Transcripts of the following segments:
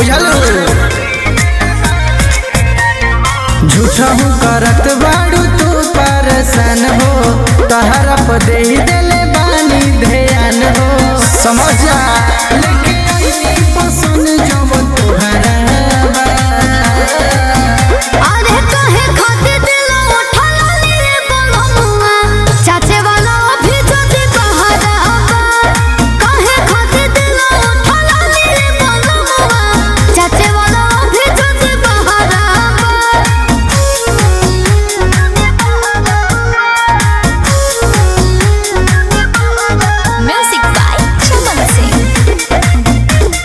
बुझलू झूठा हूँ करत बाड़ू तू परेशान हो तहरा पर दे देले बानी ध्यान हो समझ जा लेके आई पसंद जब तोहरा बा। अरे काहे खातिर दिल उठल रे बलमुआ चाचे वाला भी जदी बहरा काहे खातिर दिल उठल रे बलमुआ चाचे वाला भी जदी बहरा म्यूजिक बाय चमन सिंह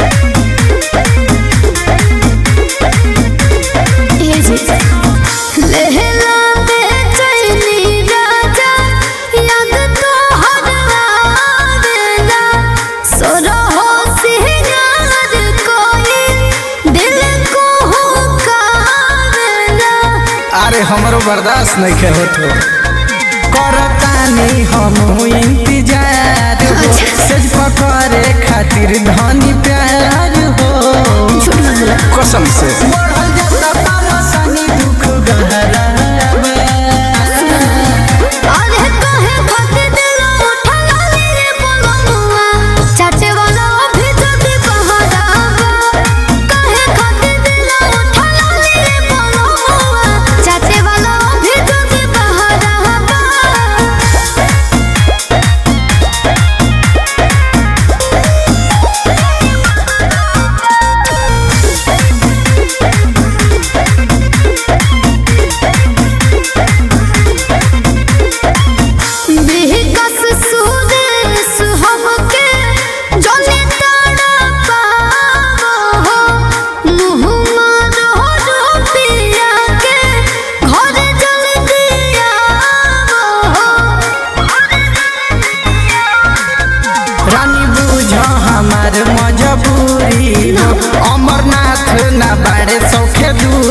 लहला बेचैनी राजा याद तो हर आवेला सोरहो सिंगार कोई दिल को हुकावेला अरे हमरो बर्दाश्त नहीं के होत हो करतानी हम इंतजार हो सज पकड़े खातिर धनी प्यार हो कसम से बढ़ल जाता परेशानी दुख गहरा बा। अरे काहे खातिर दिल उठल रे बलमुआ चाचे वाला भी जदी बहरा काहे खातिर दिल उठल रे बलमुआ चाचे वाला भी जदी बहरा बिहकस सुदेश हमके जने ताड़ा पावो हो मुँह मारो रुपिया के घर जल्दी आवो हो रानी बुझ हमार मजबूरी हो अमरनाथ ना बाड़े सौखे दूरी